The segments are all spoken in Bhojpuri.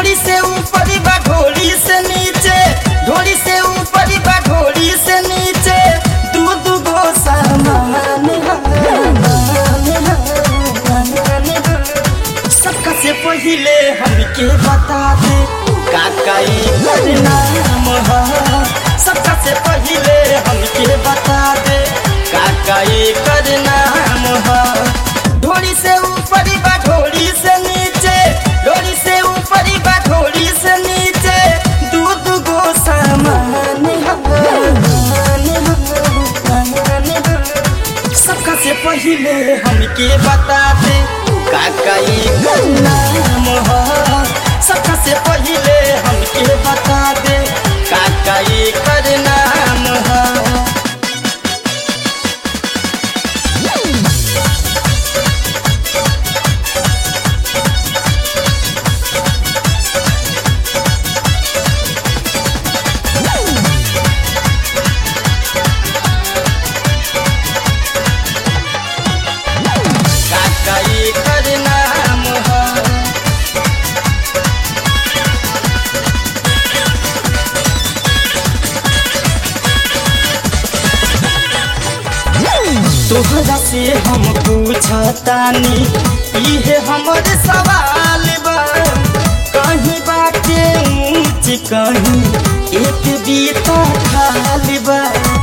ढोड़ी से ऊपर बा ढोड़ी से नीचे ढोड़ी से ऊपर बा ढोड़ी से नीचे दू दू गो सामान सबका से पहिले हमके बता दे काका एकर नाम ह सबका से पहिले हमके बता दे काका एकर नाम ह ढोड़ी से ऊपर बा ढोड़ी से नीचे ढोड़ी से ऊपर बा ढोड़ी से नीचे दू दू गो सामान सबका से पहिले हमके बता दे काका एकर नाम ह सबका से पहिले हमके बता दे काका एकर नाम ह काका एकर नाम ह तोहरा से हम पूछतानी इहे हमर सवाल बा कहीं बाटे ऊंच कहीं एक बीता खाली बा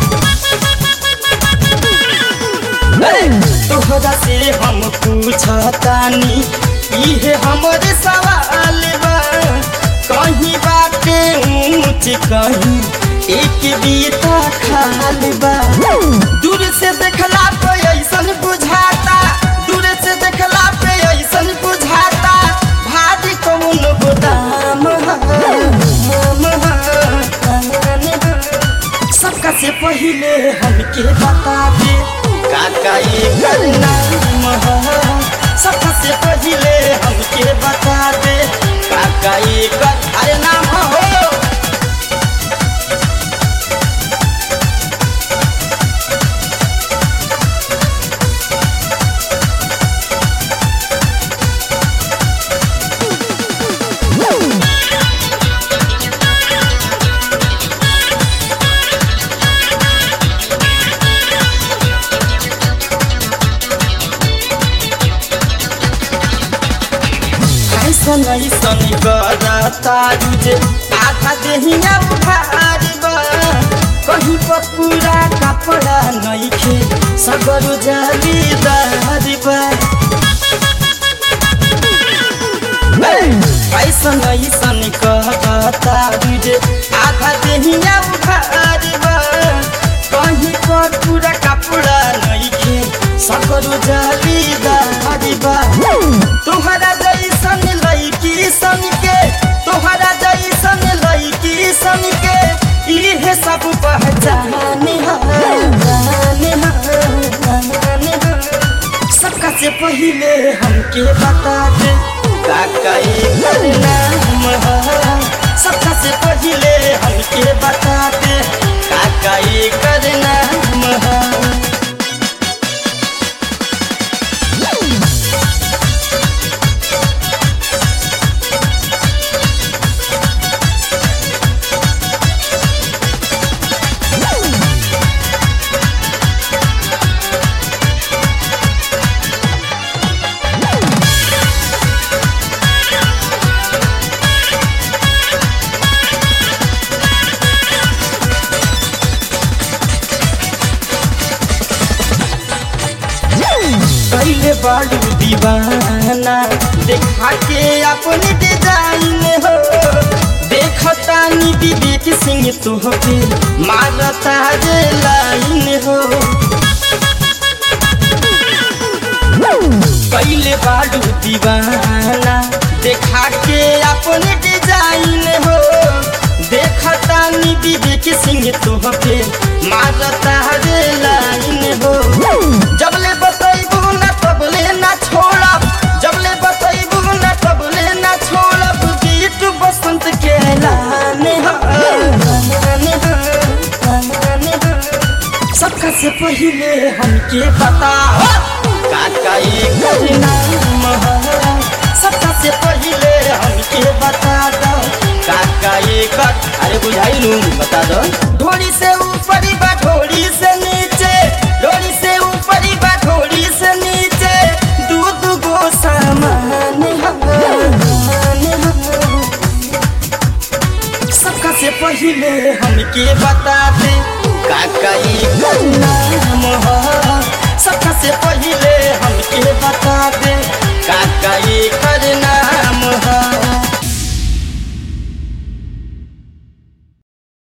तोहरा से हम पूछतानी इहे हमर सवाल बा कहीं बाटे ऊंच कहीं एक बीता खाली बा दूर से देखला पे ऐसन बुझाता दूर से देखला पे ऐसन बुझाता भारी कौन गोदाम सबका से पहिले हमके बता दे काका एकर नाम ह सबका से पहिले हमके बता दे काका एकर अरे नाम हो ऐसन ऐसन करता जे आधा देहिया उधार बा कहीं पर पूरा कपड़ा नइखे सगर जालीदार बा ऐसन ऐसन कहता जे आधा देहिया उधार बा कहीं पर पूरा कपड़ा नइखे सगर जालीदार बा तोहरा जैसन लड़की सन के तोहरा जैसन लड़की सन के इहे सब पहचाने सबका से पहिले हमके बता दे काका एकर नाम ह सबका से पहिले हमके बता दे काका एकर नाम ह कैले बाड़ू दीवाना देखा के अपन डिजाइन हो देखतानी विवेक सिंह तुहके मारता रे लाइन हो कैले बाड़ू दीवाना देखा के अपन डिजाइन हो देखतानी विवेक सिंह तुहके मारता रे लाइन हो जबले बतैबू ना तबले ना छोड़ब जबले बतैबू ना तबले ना छोड़ब गीत बसंत के लाने सबका से पहिले हमके बता काका एकर नाम ह सबका से पहिले हमके बता अरे बुझाइलू बता दो ढोली से ऊपर बा ढोली से नीचे ढोली से ऊपर बा ढोली से नीचे दू दू गो सामान सबका से पहले हमके बता दे काका ई नाम ह सबका